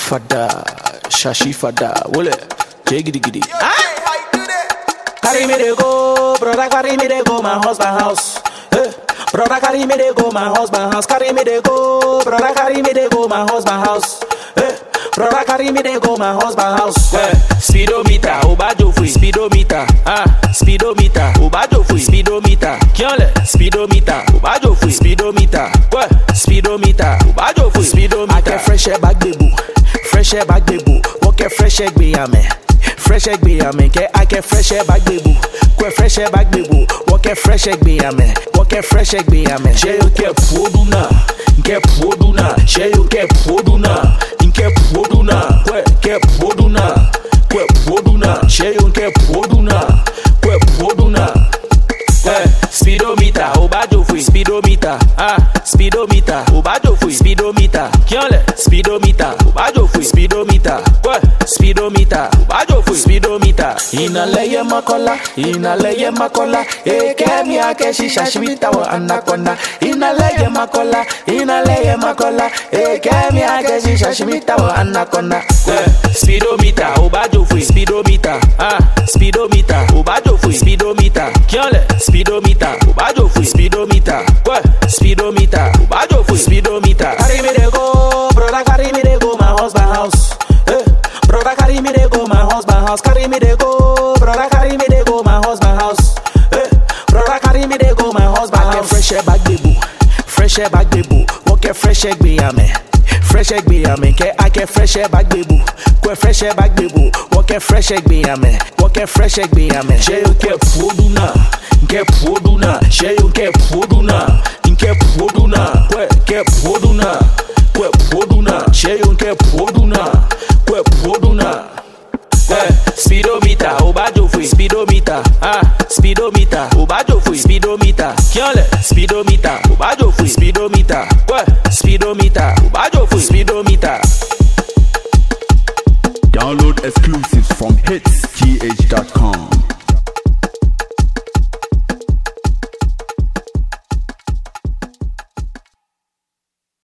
Fada, shashi fada, wole, jiggy giddy. Carry me they go, brother, carry me they go, my husband house. Eh, brother, carry me they go, my husband house. Carry me they go, brother, carry me they go, my husband house. Eh, brother, carry me they go, my husband house. Eh, speedometer, obajo free, speedometer, ah, speedometer, obajo free, speedometer, kiole, speedometer, obajo free, speedometer, what, speedometer, obajo free, speedometer. I get fresh air back, baby, fresh air back, baby, walk a fresh air, be a man. fresh egg be amen ke ake fresh egg back bebu kwe fresh egg back bebu woke fresh egg be amen woke fresh egg be amen she you ke podu na nke podu na she you ke podu na nke podu na kwe ke podu na kwe podu na she you ke podu na kwe podu na Eh, speedometer, obajo free, speedometer, ah, speedometer, obajo free, speedometer, kiole, speedometer, obajo free, speedometer, what, speedometer, obajo free, speedometer. Inaleye makola, inaleye makola, ekemi ake shisha shibita wa anaconda. Inaleye makola, inaleye makola, ekemi ake shisha shibita wa anaconda. Eh, speedometer, obajo free, speedometer, ah, speedometer, obajo free, speedometer, kiole, speedometer, obajo free, speedometer, what, speedometer, obajo free, speedometer. Carry me they go, brother, carry me they go, my husband house. Eh, brother, carry me they go, my husband house. Carry me they go, brother, carry me they go, my husband house. Eh, brother, carry me they go, my husband house. Fresh air back, baby, fresh air back, baby. Walk a fresh egg, be amen. Fresh egg be amen, ke ake fresh air back baby. Kwe fresh air back baby. Walk a fresh egg be amen. Walk a fresh egg be amen. She you ke podu na, ke podu na. She you ke podu na, ke podu na. Kwe ke podu na, kwe podu na. She you ke podu na, kwe podu na. Eh, speedometer, obajo free, speedometer, ah, speedometer, obajo free, speedometer, kiole, speedometer, obajo free, speedometer, what, speedometer, obajo free, speedometer. Download exclusives from hitsgh.com.